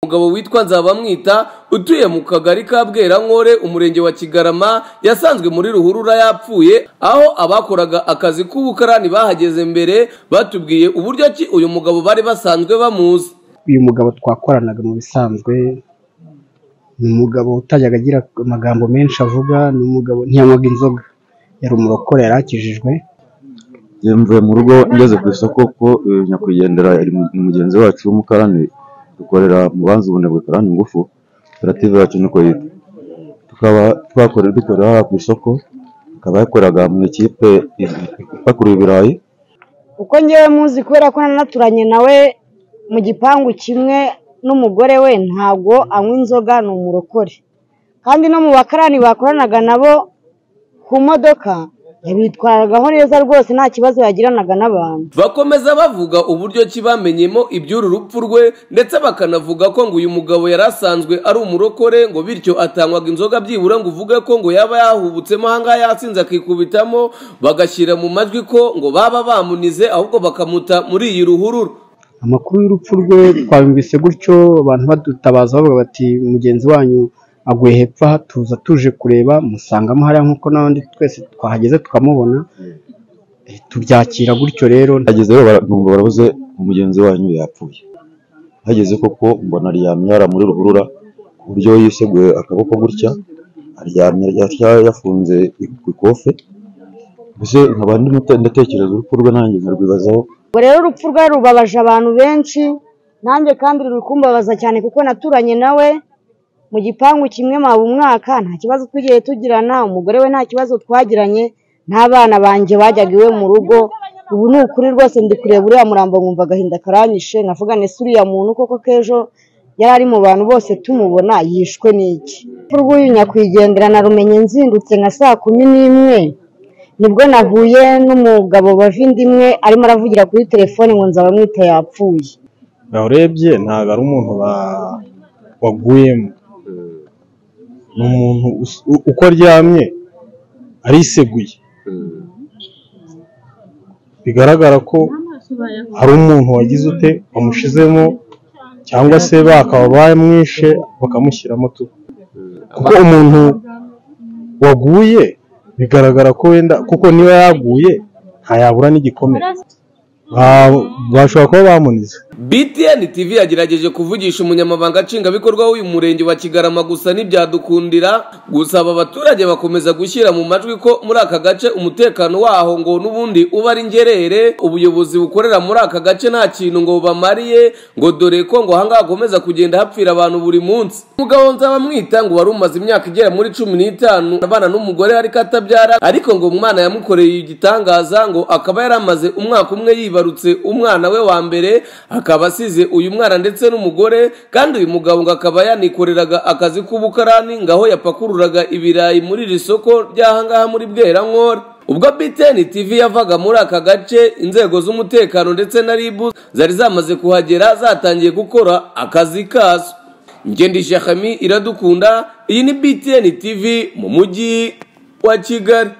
Umugabo witwa Nzabamwita utuye mu kagari ka Bwerankore umurenge wa Kigarama yasanzwe muri ruhurura yapfuye aho abakoraga akazi k'ubukarani bahageze mbere batubwiye uburyo ki uyu mugabo bari basanzwe bamuzi uyu mugabo twakoranaga mu bisanzwe ni umugabo utajyaga agira amagambo menshi avuga ni umugabo ntiyanywaga inzoga yari umurokore yari akijijwe mvuye mu rugo ngeze ku isoko ko eh, nyakwigendera yari mu- mugenzi wacu w'umukarani dukorera mu banzi ubunebwe karani ngufu koperative yacu niko yitwa tukaba twakorera dukorera hano ku isoko akaba yakoraga mu ikipe i- ipakurura ibirayi uko ngewe muzi kubera ko nanaturanye nawe mu gipangu kimwe n'umugore we ntabwo anywa inzoga ni umurokore kandi no mu bakarani bakoranaga nabo ku modoka yabitwaragaho neza rwose nta kibazo yagiranaga n'abantu bakomeza bavuga uburyo ki bamenyemo iby'uru rupfu rwe ndetse bakanavuga ko ngo uyu mugabo yari asanzwe ari umurokore ngo bityo atanywaga inzoga byibura ngo uvuge ko ngo yaba yahubutsemo ahangaha yasinze akikubitamo bagashyira mu majwi ko ngo baba bamunize ahubwo bakamuta muri iyi ruhurura amakuru y'urupfu rwe twabumvise gutyo abantu badutabaza bavuga bati mugenzi wanyu aguye hepfo aha tuza tuje kureba musangamo hariya nk'uko n'abandi twese twahageze tukamubona Eh, tubyakira gutyo rero ageze numva barabuze umugenzi wanyu yapfuye hageze koko mbona aryamye yara muri ruhurura ku buryo yiseguye akaboko gutya aryamye yari yafunze ikofe mbese nkaba ndimo te- ndatekereza urupfu rwe nanjye nkarwibazaho ubwo rero urupfu rwe rubabaje abantu benshi nanjye kandi ruri kumbabaza cyane kuko naturanye nawe mu gipangu kimwe mpaba umwaka nta kibazo twigiye tugirana umugore we nta kibazo twagiranye n'abana banjye bajyaga iwe mu rugo ubu ni ukuri rwose ndi kureba uriya murambo nkumva agahinda karanyishe navuga nese uriya muntu koko k'ejo yari ari mu bantu bose tumubona yishwe n'iki urupfu rw'uyu nyakwigendera narumenye nzindutse nka saa kumi n'imwe nibwo nahuye n'umugabo bavindimwe arimo aravugira kuri telefone ngo nzabamwita yapfuye nawe urebye ntabwo ari umuntu ba- waguyemo ni umuntu us- u- uko aryamye ariseguye bigaragara ko hari umuntu wagize ute wamushizemo cyangwa se bakaba bamwishe bakamushyiramo tu kuko umuntu waguye bigaragara ko wenda kuko niba yaguye ntayabura n'igikomere Ba- bashobora kuba bamunize BTN TV yagerageje kuvugisha umunyamabanga nshingwabikorwa w'uyu murenge wa Kigarama gusa ntibyadukundira gusaba abaturage bakomeza gushyira mu majwi ko muri aka gace umutekano waho ngo n'ubundi uba ari ngerere ubuyobozi bukorera muri aka gace nta kintu ngo bamariye ngo dore ko ngo ahangaha hakomeza kugenda hapfira abantu buri munsi umugabo nzabamwita ngo wari umaze imyaka igera muri cumi n'itanu abana n'umugore ariko atabyara ariko ngo umwana yamukoreye igitangaza ngo akaba yari amaze umwaka umwe yibarutse umwana we wa mbere akaba asize uyu mwana ndetse n'umugore kandi uyu mugabo ngo akaba yanikoreraga akazi k'ubukarani ngo aho yapakururaga ibirayi muri iri soko ry'ahangaha muri Bwerankore ubwo BTN TV yavaga muri aka gace inzego z'umutekano ndetse na RIB zari zamaze kuhagera zatangiye gukora akazi kazo Ngendi Shakami iradukunda iyi ni BTN TV mu mujyi wa Kigali